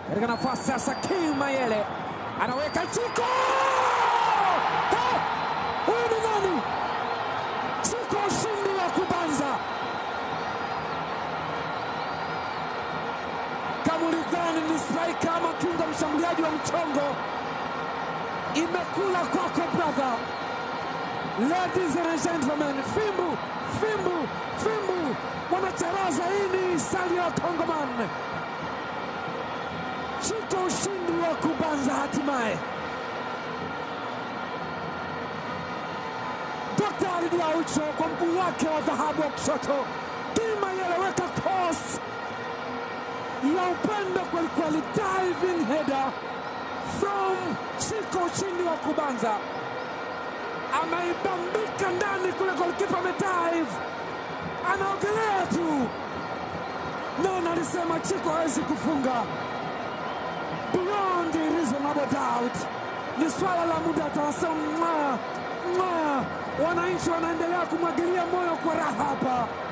katika nafasi sasa. King Mayele anaweka Chiko. Eh, Huyu ni nani? Chiko, ushindi wa kubanza. Kama ulidhani ni striker ama kiungo mshambuliaji wa mchongo, imekula kwako brother. Ladies and gentlemen, fimbu fimbu fimbu wanacharaza. Hii ni stali ya Kongoman. Chiko, ushindi wa kubanza hatimaye. Dr. Ali Aucho kwa mguu wake wa dhahabu wa kushoto, Kima yeleweka cross ya upendo kwelikweli, diving header from Chiko, ushindi wa kubanza ameibambika ndani kule, golikipa amedive, anaogelea tu. Nani alisema Chiko hawezi kufunga? Beyond a reasonable doubt, ni swala la muda. Tunasema mwa mwa, wananchi wanaendelea kumwagilia moyo kwa raha hapa.